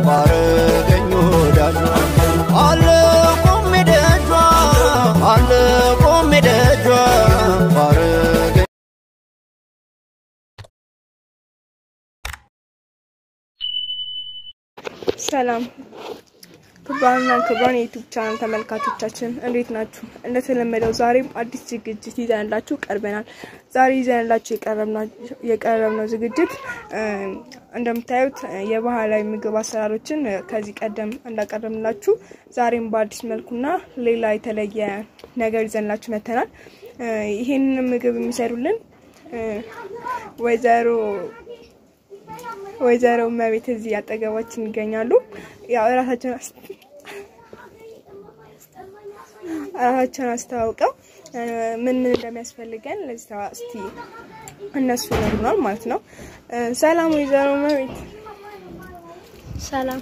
ባረገኝ ወዳጇ አለ ቆሜ ደጇ አለ ቆሜ ደጇ ባረገኝ ሰላም ክቡራንና ክቡራን የዩቱብ ቻናል ተመልካቾቻችን እንዴት ናችሁ? እንደተለመደው ዛሬም አዲስ ዝግጅት ይዘንላችሁ ቀርበናል። ዛሬ ይዘንላችሁ የቀረብነው ዝግጅት እ እንደምታዩት እ የባህላዊ ምግብ አሰራሮችን እ ከዚህ ቀደም እንዳቀረብንላችሁ ዛሬም በአዲስ መልኩና ሌላ የተለየ ነገር ይዘንላችሁ መጥተናል። እ ይሄንን ምግብ የሚሰሩልን እ ወይዘሮ ወይዘሮ እመቤት እዚህ አጠገባችን ይገኛሉ። ያው እራሳቸውን አስ- እራሳቸውን አስተዋውቀው እ ምን ምን እንደሚያስፈልገን ለዚህ ተዋ- እስቲ እነሱ ይነግሩናል ማለት ነው። እ ሰላም ወይዘሮ እመቤት፣ ሰላም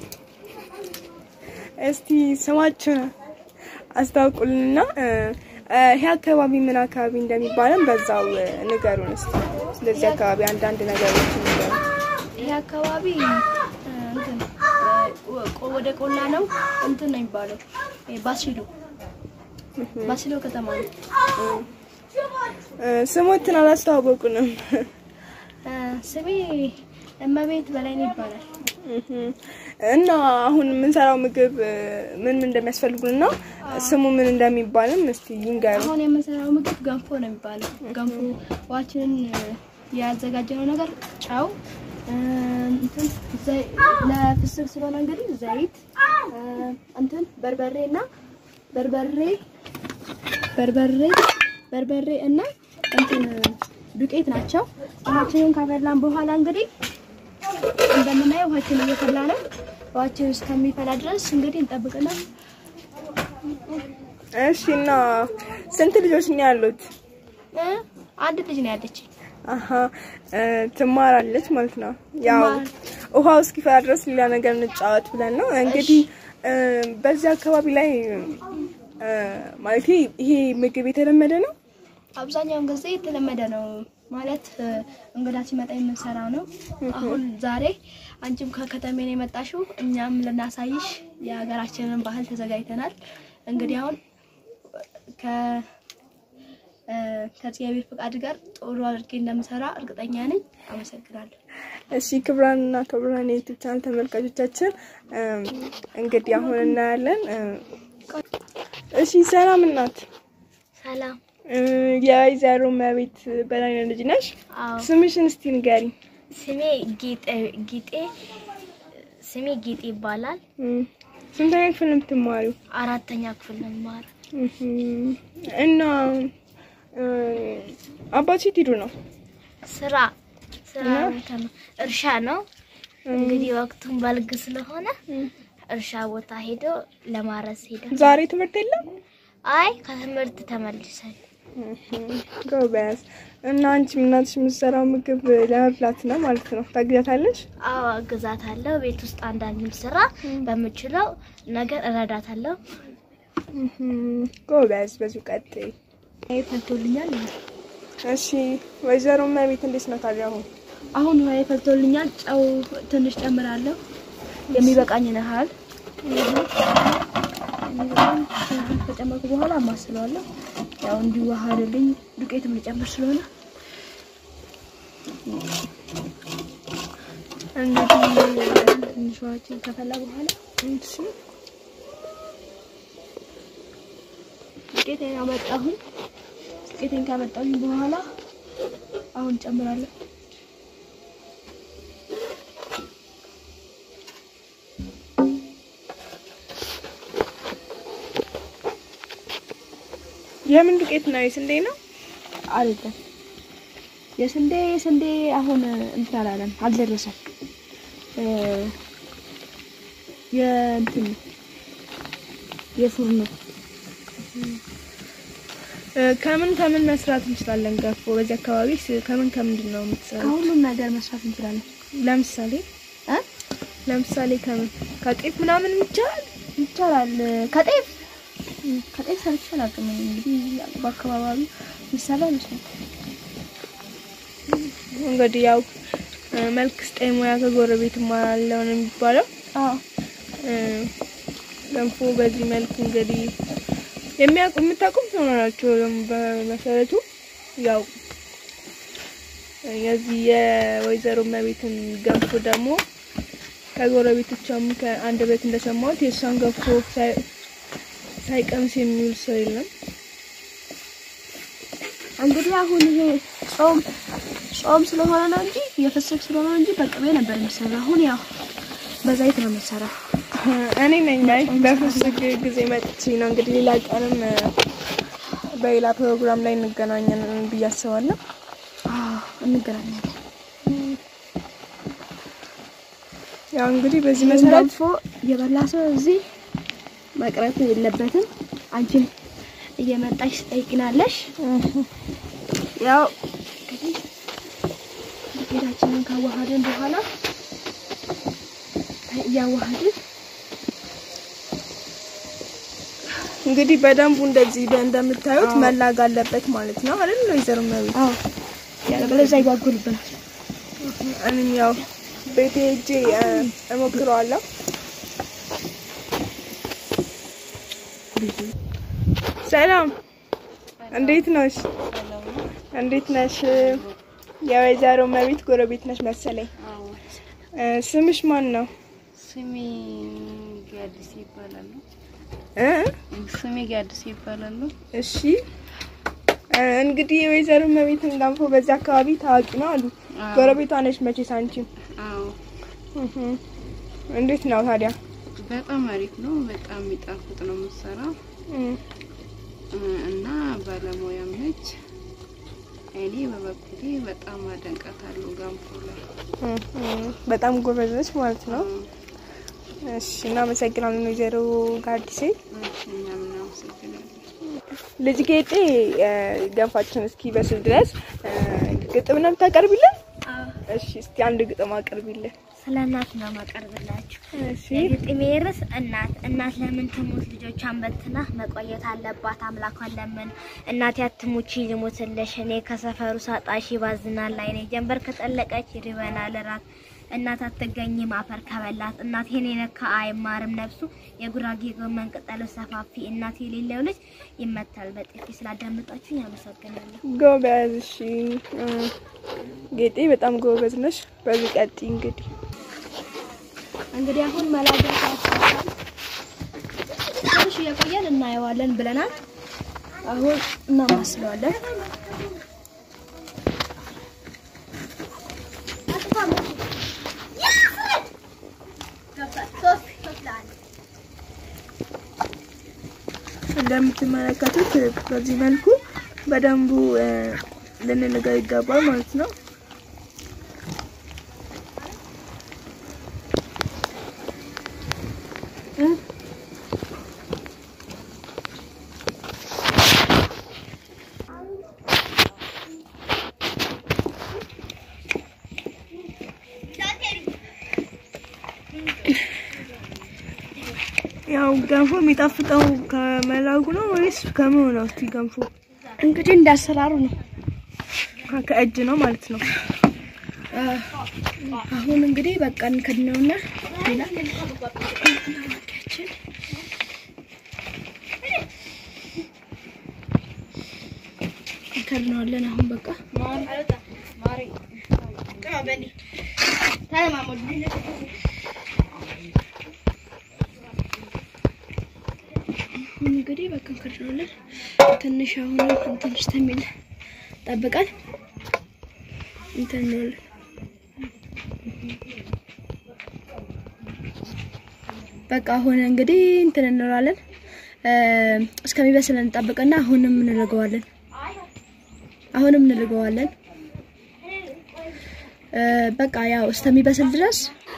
እስቲ ስማችሁን አስታውቁልንና እ እ ይሄ አካባቢ ምን አካባቢ እንደሚባለን በዛው እ ንገሩን እስቲ። ስለዚህ አካባቢ አንዳንድ ነገሮች ንገሩን። ይሄ አካባቢ እ፣ እንትን እ፣ ቆ- ወደ ቆላ ነው እንትን ነው የሚባለው እ፣ ባሲሎ ባሲሎ ከተማ ነው። እ ስሞትን አላስተዋወቁንም። እ፣ ስሜ እመቤት በላይ ነው ይባላል። እህም። እና አሁን የምንሰራው ምግብ እ፣ ምን ምን እንደሚያስፈልጉንና ስሙ ምን እንደሚባልም እስቲ ይንገሩ። አሁን የምንሰራው ምግብ ገንፎ ነው የሚባለው። ገንፎ ውሃችንን እ፣ ያዘጋጀነው ነገር ጨው እ፣ እንትን ዘይ- ለፍስክ ስለሆነ እንግዲህ ዘይት እ፣ እንትን በርበሬ እና በርበሬ በርበሬ በርበሬ እና እንትን ዱቄት ናቸው። ውሃችንን ካፈላን በኋላ እንግዲህ እንደምናየው ውሃችን እየፈላ ነው። ውሃችን እስከሚፈላ ድረስ እንግዲህ እንጠብቅና እሺ። እና ስንት ልጆች ነው ያሉት? እ፣ አንድ ልጅ ነው ያለችኝ። አሀ እ፣ ትማራለች ማለት ነው። ያው ትማር- ውሃው እስኪፈላ ድረስ ሌላ ነገር እንጫወት ብለን ነው እንግዲህ እ፣ በዚህ አካባቢ ላይ እ፣ ማለት ይሄ ምግብ የተለመደ ነው። አብዛኛውን ጊዜ የተለመደ ነው ማለት እ፣ እንግዳ ሲመጣ የምንሰራው ነው። አሁን ዛሬ አንቺም ከከተሜ ነው የመጣሽው፣ እኛም ልናሳይሽ የሀገራችንን ባህል ተዘጋጅተናል። እንግዲህ አሁን ከ እ፣ ከእግዚአብሔር ፍቃድ ጋር ጥሩ አድርጌ እንደምሰራ እርግጠኛ ነኝ። አመሰግናለሁ። እሺ ክብራንና ክብራን የዩቲዩብ ቻናል ተመልካቾቻችን እም፣ እንግዲህ አሁን እናያለን። እም፣ እሺ ሰላም እናት፣ ሰላም። እ፣ የወይዘሮ እመቤት በላይነህ ልጅ ነሽ? አዎ ስምሽን እስቲ ንገሪ። ስሜ ጌጤ ጌጤ ስሜ ጌጤ ይባላል። እም፣ ስንተኛ ክፍል ነው የምትማሪው? አራተኛ ክፍል ነው የምማረው። እህም፣ እና እ፣ አባትሽ የት ሄዱ ነው? ስራ ስራ እና? ቦታ ነው፣ እርሻ ነው። እንግዲህ ወቅቱን በልግ ስለሆነ እርሻ ቦታ ሄዶ ለማረስ ሄደ። ዛሬ ትምህርት የለም? አይ ከትምህርት ተመልሰን እህም፣ ጎበዝ። እና አንቺ እናትሽ የምትሰራው ምግብ ለመብላት ነው ማለት ነው። ታግዛታለሽ? አዎ እግዛታለሁ። ቤት ውስጥ አንዳንድም ስራ በምችለው ነገር እረዳታለሁ። እህም፣ ጎበዝ። በዚሁ ቀጥይ። ፈልቶልኛል። እሺ ወይዘሮ እመቤት እንዴት ነው ታዲያ? አሁን አሁን ውሃ ፈልቶልኛል። ጨው ትንሽ ጨምራለሁ የሚበቃኝን ያህል ከጨመርኩ በኋላ አማስለዋለሁ። ያው እንዲዋሃድልኝ ዱቄትም ልጨምር ስለሆነ እንግዲህ ትንሽ ውሃችን ከፈላ በኋላ እሺ ዱቄቴን አመጣሁኝ። ዱቄቴን ካመጣሁኝ በኋላ አሁን ጨምራለሁ። የምን ዱቄት ነው? የስንዴ ነው? አይደለም የስንዴ የስንዴ አሁን እንትን አላለም አልደረሰም። እ የእንትን የፉርኖ እ፣ ከምን ከምን መስራት እንችላለን? ገፎ በዚህ አካባቢ ስ- ከምን ከምንድን ነው የምትሰራው? ከሁሉም ነገር መስራት እንችላለን። ለምሳሌ እ ለምሳሌ ከምን ከጤፍ ምናምን ይቻላል? ይቻላል። ከጤፍ ከጤፍ ሰርቼ አላውቅም። እንግዲህ በአካባቢው ይሰራ ይመስላል። እንግዲህ ያው እ፣ መልክ ስጠኝ ሙያ ከጎረቤት እማራለሁ ነው የሚባለው። አዎ እ፣ ገንፎ በዚህ መልኩ እንግዲህ የሚያውቁ የምታውቁም ትሆናላችሁ። ደግሞ በመሰረቱ ያው የዚህ የወይዘሮ እመቤትን ገንፎ ደግሞ ከጎረቤቶቿም ከአንድ ቤት እንደሰማሁት የእሷን ገንፎ ሳይ- ሳይቀምስ የሚውል ሰው የለም። እንግዲህ አሁን ይሄ ጾም ጾም ስለሆነ ነው እንጂ የፍስክ ስለሆነ ነው እንጂ በቅቤ ነበር የሚሰራ። አሁን ያው በዘይት ነው የሚሰራው። እኔ ነኝ ላይ በፍስግ ጊዜ መጥቼ ነው እንግዲህ ሌላ ቀንም እ፣ በሌላ ፕሮግራም ላይ እንገናኛለን ብዬ አስባለሁ። አዎ እንገናኛለን። ያው እንግዲህ በዚህ ይህን መሰረት ገንፎ የበላ ሰው እዚህ መቅረት የለበትም። አንቺን እየመጣሽ ትጠይቂናለሽ። ያው እንግዲህ ዱቄታችንን ካዋሃድን በኋላ እያዋሃድን እንግዲህ በደንቡ እንደዚህ በ- እንደምታዩት መላግ አለበት ማለት ነው አይደል? ወይዘሮ እመቤት አዎ ያለበለዚያ ይጓጉልብናል። እኔም ያው ቤቴ ሄጄ እ፣ እሞክረዋለሁ። ሰላም፣ እንዴት ነሽ? እንዴት ነሽ? የወይዘሮ እመቤት ጎረቤት ነሽ መሰለኝ። እ፣ ስምሽ ማን ነው? ስሜ ጋዲስ ይባላሉ። እ? ስሜ ጋዲስ ይባላሉ። እሺ እ፣ እንግዲህ የወይዘሮ እመቤትን ገንፎ በዚህ አካባቢ ታዋቂ ነው አሉ። አዎ። ጎረቤቷ ነሽ መቼስ አንቺም። አዎ እህ። እንዴት ነው ታዲያ? በጣም አሪፍ ነው። በጣም የሚጣፍጥ ነው የምትሰራው እም፣ እና ባለሙያም ነች። እኔ በበኩሌ በጣም አደንቃታለሁ ገንፎ ላይ። እም፣ እም፣ በጣም ጎበዝ ነች ማለት ነው። እሺ እናመሰግናለን ወይዘሮ ጋዲሴ። እሺ፣ እኛም እናመሰግናለን። ልጅ ጌጤ እ፣ ገንፋችን እስኪ በስል ድረስ እ፣ ግጥም ነው የምታቀርቢልን? እሺ እስኪ አንድ ግጥም አቅርቢልን። ስለ እናት ነው ማቀርብላችሁ። እሺ የግጥሜ ርዕስ እናት እናት ለምን ትሙት ልጆቿን በትና መቆየት አለባት አምላኳን ለምን እናቴ አትሙቺ ልሙትልሽ እኔ ከሰፈሩ ሳጣሽ ባዝናል አይኔ ጀንበር ከጠለቀች ይርበናል ራት እናት አትገኝም አፈር ከበላት እናቴን የነካ አይማርም ነፍሱ የጉራጌ ጎመን ቅጠሉ ሰፋፊ እናት የሌለው ልጅ ይመታል በጥፊ ስላዳመጣችሁኝ አመሰግናለሁ ጎበዝ። እሺ እ፣ ጌጤ በጣም ጎበዝ ነሽ። በዚህ ቀጥይ እንግዲህ እንግዲህ አሁን መላጃ ሰዓት ትንሽ እየቆየን እናየዋለን ብለናል። አሁን እናማስለዋለን። እንደምትመለከቱት በዚህ መልኩ በደንቡ እ፣ ልንልገው ይገባል ማለት ነው። ያው ገንፎ የሚጣፍጠው ከመላጉ ነው ወይስ ከምን ነው? እስቲ ገንፎ እንግዲህ እንዳሰራሩ ነው። ከ- ከእጅ ነው ማለት ነው። አሁን እንግዲህ በቃ እንከድነውና ሌላ እንከድነዋለን። አሁን በቃ አሁን እንግዲህ በቃ እንከድነዋለን። ትንሽ አሁን እንትን እስከሚል ጠብቀን እንትን እንላለን። በቃ አሁን እንግዲህ እንትን እንላለን እስከሚበስል እንጠብቅና አሁንም እንልገዋለን። አሁንም እንልገዋለን። እ፣ በቃ ያው እስከሚበስል ድረስ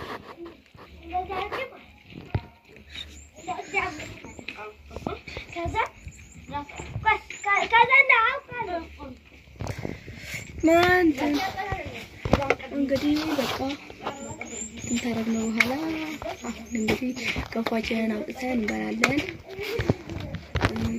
ማንተ እንግዲህ በቃ እንትን ካደረግነው በኋላ አሁን እንግዲህ ገንፏችንን አውጥተን እንበላለን። እም፣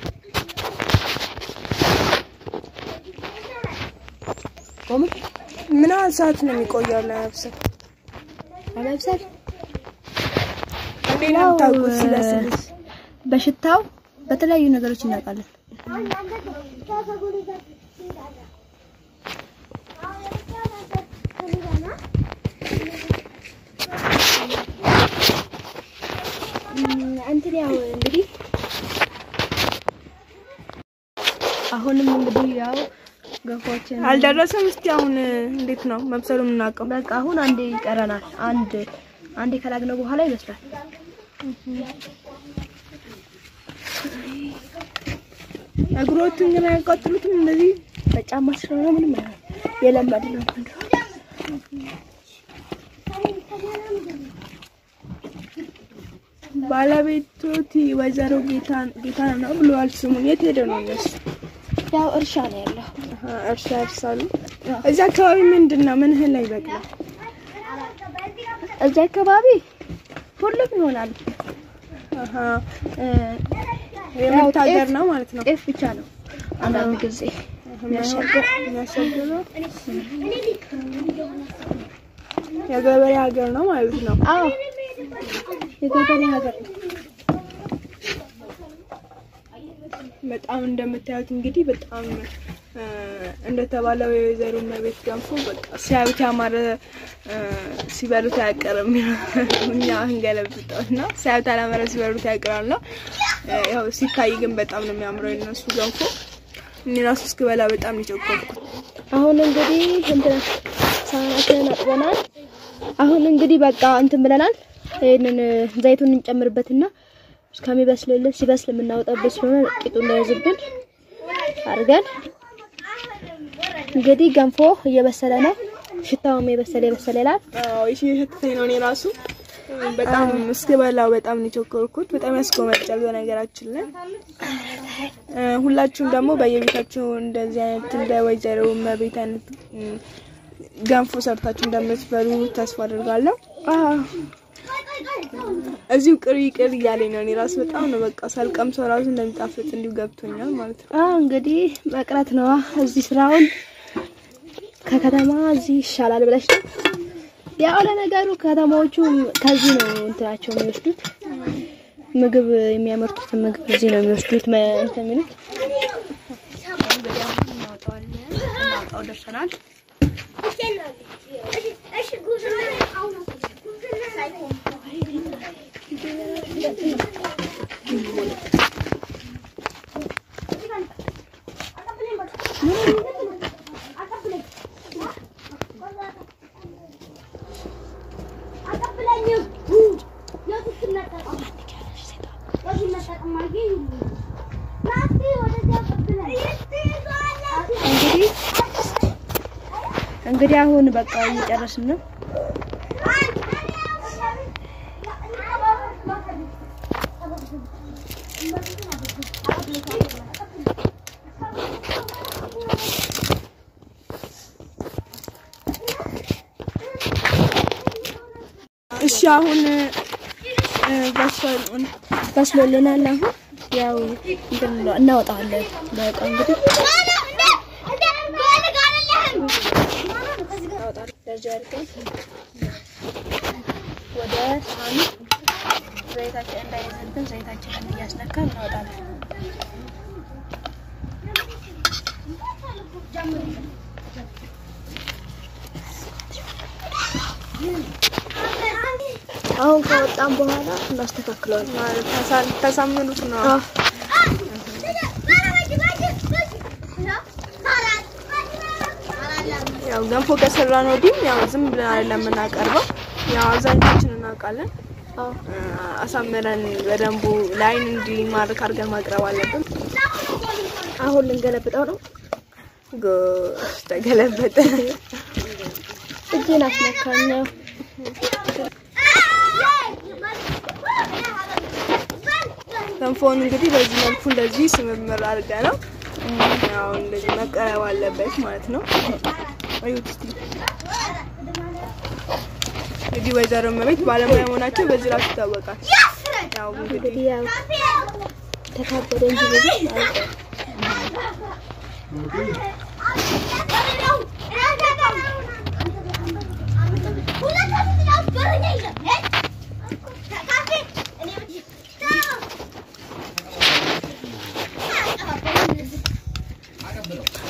ቆሙ ምን ያህል ሰዓት ነው የሚቆየው ለመብሰል? ለመብሰል እ፣ እንዴት ነው የምታውቁት ስለ ስልስ? በሽታው በተለያዩ ነገሮች እናውቃለን። እንትን ያው እንግዲህ አሁንም እንግዲህ ያው ገንፎችን አልደረሰም። እስቲ አሁን እንዴት ነው መብሰሉ የምናውቀው? በቃ አሁን አንዴ ይቀረናል። አንድ አንዴ ከላግነው በኋላ ይበስላል። እግሮቹን ግን አያቃጥሉትም እንደዚህ በጫማ ስለሆነ ምንም አይሆንም። የለመድ ነው። ባለቤቶቲ ወይዘሮ ጌታን ጌታን ነው ብለዋል። ስሙን የት ሄደ ነው እነሱ? ያው እርሻ ነው ያለው። አሀ፣ እርሻ ያርሳሉ። እዚህ አካባቢ ምንድን ነው ምን እህል አይበቅልም? እዚህ አካባቢ ሁሉም ይሆናል። አሀ፣ እ፣ የምርት ሀገር ነው ማለት ነው። ጤፍ ብቻ ነው አንዳንድ ጊዜ የሚያስቸግር የሚያስቸግረው የገበሬ ሀገር ነው ማለት ነው። አዎ የገበሬ ሀገር ነው። በጣም እንደምታዩት እንግዲህ በጣም እ፣ እንደተባለው የወይዘሮ እመቤት ገንፎ በቃ ሲያዩት ያማረ እ፣ ሲበሉት አያቀርም። እኛ እንገለብጠው እና ሲያዩት አላመረ ሲበሉት ያቀራል ነው። እ፣ ያው ሲታይ ግን በጣም ነው የሚያምረው የነሱ ገንፎ። እኔ ራሱ እስክበላ በጣም ነው የቸኮልኩት። አሁን እንግዲህ እንትን ሳህናችንን አጥበናል። አሁን እንግዲህ በቃ እንትን ብለናል። ይሄንን ዘይቱን እንጨምርበትና እስከሚበስልልን ሲበስል የምናወጣበት ስለሆነ ቂጡ እንዳይዝብን አድርገን እንግዲህ ገንፎ እየበሰለ ነው። ሽታውም የበሰለ የበሰለ ይላል። አዎ እሺ፣ የሸተተኝ ነው እኔ ራሱ እ፣ በጣም እስክበላው በጣም ነው የቸኮልኩት። በጣም ያስጎመጃል በነገራችን ላይ እ፣ ሁላችሁም ደግሞ በየቤታችሁ እንደዚህ አይነት እንደ ወይዘሮ እመቤት አይነት እ፣ ገንፎ ሰርታችሁ እንደምትበሉ ተስፋ አድርጋለሁ። እዚሁ ቅሪ ቅር እያለኝ ነው እኔ ራሱ በጣም ነው በቃ ሳልቀምሰው ራሱ እንደሚጣፍጥ እንዲሁ ገብቶኛል ማለት ነው። አዎ እንግዲህ መቅረት ነዋ። እዚህ ስራውን ከከተማ እዚህ ይሻላል ብለሽ ነው። ያው ለነገሩ ከተማዎቹ ከዚህ ነው እንትናቸው የሚወስዱት ምግብ የሚያመርቱትን ምግብ እዚህ ነው የሚወስዱት መ- እንትን የሚሉት እንግዲህ አሁን እናወጣዋለን። እናወጣው ደርሰናል። እንግዲህ እንግዲህ አሁን በቃ እየጨረስን ነው። እሺ አሁን እ፣ በስሏል። በስሎልናል። አሁን ያው እንትን እንለ- እናወጣዋለን። በቃ እንግዲህ እንደዚህ አድርገን ወደ ሳህኑ ዘይታችን እንዳይዘብን ዘይታችንን እያስነካን እናወጣለን። አሁን ከወጣን በኋላ እናስተካክለዋለን። ማለት ተሳ- ተሳምኑት ነው። አዎ ያው ገንፎ ከሰራን ወዲህም ያው ዝም ብለን አይደለም የምናቀርበው። ያው አብዛኛችን እናውቃለን። አዎ እ፣ አሳምረን በደንቡ ለአይን እንዲማርክ አድርገን ማቅረብ አለብን። አሁን ልንገለብጠው ነው። ጎሽ ተገለበጠ። እጄን አስነካኛው። ገንፎውን እንግዲህ በዚህ መልኩ እንደዚህ ስምምር አድርገ ነው ያው እንደዚህ መቀረብ አለበት ማለት ነው። እዩት እስቲ እንግዲህ ወይዘሮ እመቤት ባለሙያ መሆናቸው በዚህ ራሱ ይታወቃል። ያው እንግዲህ እንግዲህ ያው ተካበደ እንጂ ብዙ አይደለም።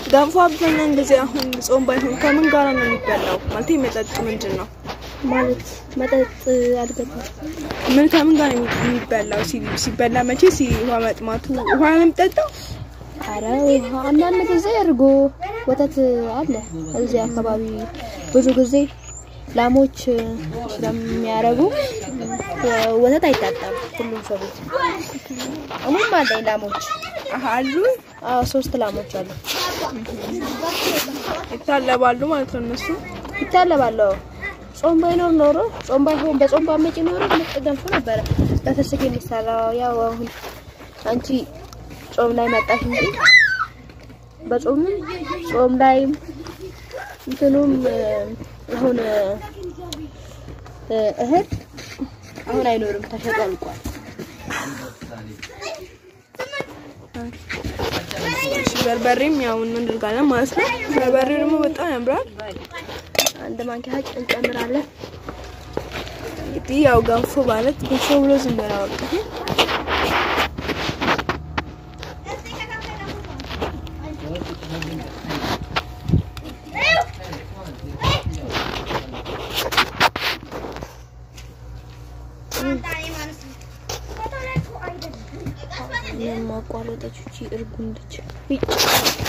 ገንፎ አብዛኛውን ጊዜ አሁን ጾም ባይሆን ከምን ጋር ነው የሚበላው? ማለት መጠጡ ምንድን ነው? ማለት መጠጥ አልገባም። ምን ከምን ጋር ነው የሚበላው? ሲ- ሲበላ መቼ ሲ ውሃ መጥማቱ ውሃ ነው የሚጠጣው? አረ ውሃ አንዳንድ ጊዜ እርጎ፣ ወተት አለ እዚህ አካባቢ ብዙ ጊዜ ላሞች ስለሚያረቡ ወተት አይታጣም ሁሉም ሰው ቤት። እኔም አለኝ ላሞች። አሀ አሉ አዎ ሶስት ላሞች አሉ። ይታለባሉ ማለት ነው እነሱ። ይታለባለሁ። ጾም ባይኖር ኖሮ ጾም ባይሆን በጾም ባመጪ ኖሮ ምርጥ ገንፎ ነበረ በፍስክ የሚሰራው። ያው አሁን አንቺ ጾም ላይ መጣሽ እንጂ በጾምም ጾም ላይም እንትኑም እ፣ አሁን እ፣ እህል አሁን አይኖርም፣ ተሸጦ አልቋል። እሺ በርበሬም ያው እናደርጋለን ማለት ነው። በርበሬው ደግሞ በጣም ያምራል። አንድ ማንኪያ እንጨምራለን። እንግዲህ ያው ገንፎ ማለት ገንፎ ብሎ ዝም ብሎ አያወጣም። የማቋረጠች እቺ እርጉ እንደች